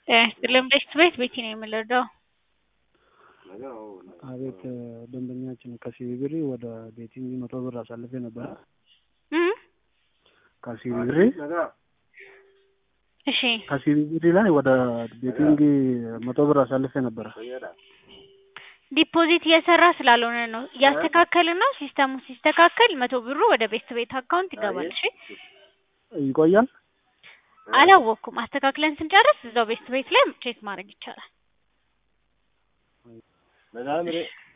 ጤና ይስጥልኝ ቤት ቤት ቤቲ ነው የምንረዳው። አቤት ደንበኛችን ከሲቢ ብር ወደ ቤቲንግ መቶ ብር አሳልፌ ነበረ። እም? ከሲቢ ብር እሺ ከሲቢ ብር ላይ ወደ ቤቲንግ መቶ ብር አሳልፌ ነበረ። ዲፖዚት እየሰራ ስላልሆነ ነው እያስተካከልን ነው። ሲስተሙ ሲስተካከል መቶ ብሩ ወደ ቤት ቤት አካውንት ይገባል። እሺ ይቆያል። አላወቅኩም። አስተካክለን ስንጨርስ እዛው ቤት ቤት ላይ ቼክ ማድረግ ይቻላል።